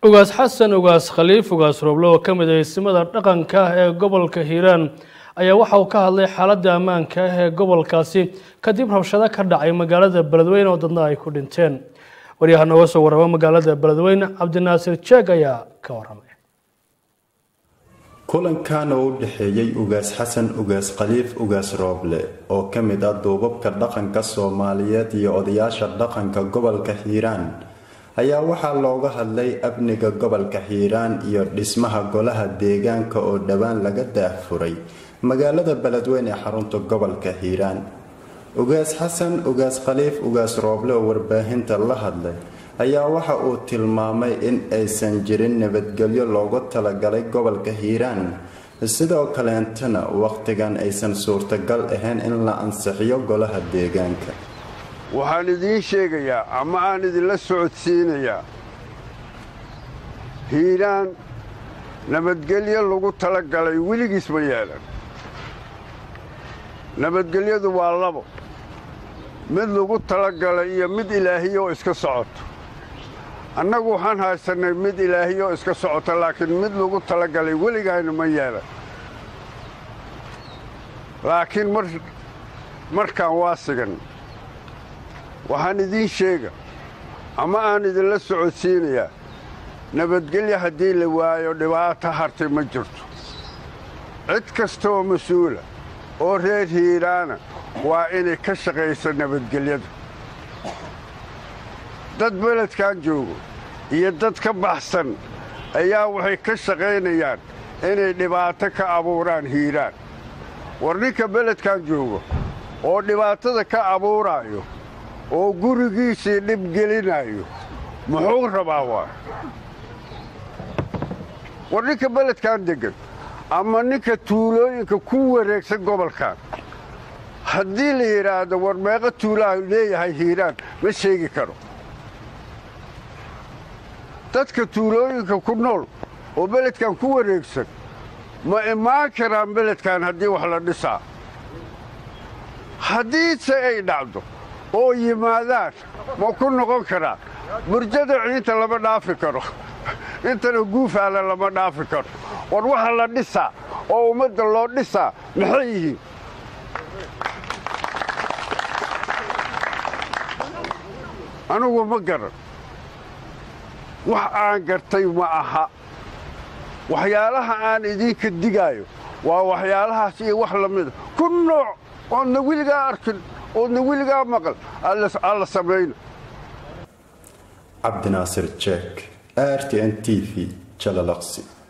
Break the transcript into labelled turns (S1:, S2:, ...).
S1: ugaas xasan ugaas khaliif ugaas rooble oo ka mid ah isimada dhaqanka ah ee gobolka hiiraan ayaa waxa uu ka hadlay xaaladda ammaanka ah ee gobolkaasi kadib rabshado ka dhacay magaalada beledweyne oo dadna ay ku dhinteen waryaha nooga soo warrama magaalada beledweyne cabdinaasir jeeg ayaa ka waramay
S2: kulankan oo u dhexeeyey ugaas xasan ugaas khaliif ugaas rooble oo ka mid ah duubabka dhaqanka soomaaliyeed iyo odayaasha dhaqanka gobolka hiiraan ayaa waxaa looga hadlay amniga gobolka hiiraan iyo dhismaha golaha deegaanka oo dhowaan laga daahfuray magaalada beledweyne ee xarunta gobolka hiiraan ugaas xasan ugaas khaliif ugaas rooble oo warbaahinta la hadlay ayaa waxa uu tilmaamay in aysan jirin nabadgelyo loogu talagalay gobolka hiiraan sidoo kaleentana waqtigan aysan suurtagal ahayn in la ansixiyo golaha deegaanka
S3: waxaan idiin sheegayaa ama aan idinla socodsiinayaa hiiraan nabadgelyo lagu tala galay weligiis ma yeelan nabadgelyadu waa labo mid lagu talagalay iyo mid ilaahiyo oo iska socoto annagu waxaan haysannay mid ilaahiyo oo iska socoto laakiin mid lagu talagalay weligayna ma yeelan laakiin markaan waa sigan waxaan idiin sheega ama aan idinla socodsiinayaa nabadgelyo haddii la waayo dhibaato hartay ma jirto cid kasta oo mas-uula oo reer hiiraana waa inay ka shaqayso nabadgelyada dad beledkan joogo iyo dad ka baxsan ayaa waxay ka shaqaynayaan inay dhibaato ka abuuraan hiiraan war ninka beledkan joogo oo dhibaatada ka abuuraayo oo gurigiisii dhib gelinayo muxuu rabaa waa war ninka beledkan deggan ama ninka tuulooyinka ku wareegsan gobolkan haddii la yidhaahdo war meeqa tuulaha leeyahay hiiraan ma sheegi karo dadka tuulooyinka ku nool oo beledkan ku wareegsan ma imaan karaan beledkan haddii wax la dhisaa haddiise ay dhacdo oo yimaadaan ma ku noqon karaan burjada ciinta lama dhaafi karo intana guufaala lama dhaafi karo war waxa la dhisaa oo ummadda loo dhisaa maxay yihiin anugu ma garan wax aan gartay ma aha waxyaalaha aan idinka digaayo waa waxyaalahaas iyo wax la mida ku nooc oodna weligaa arkin oodna weligaa maqal alla samayno
S2: cabdinaasir jeek r t n t v jalalaqsi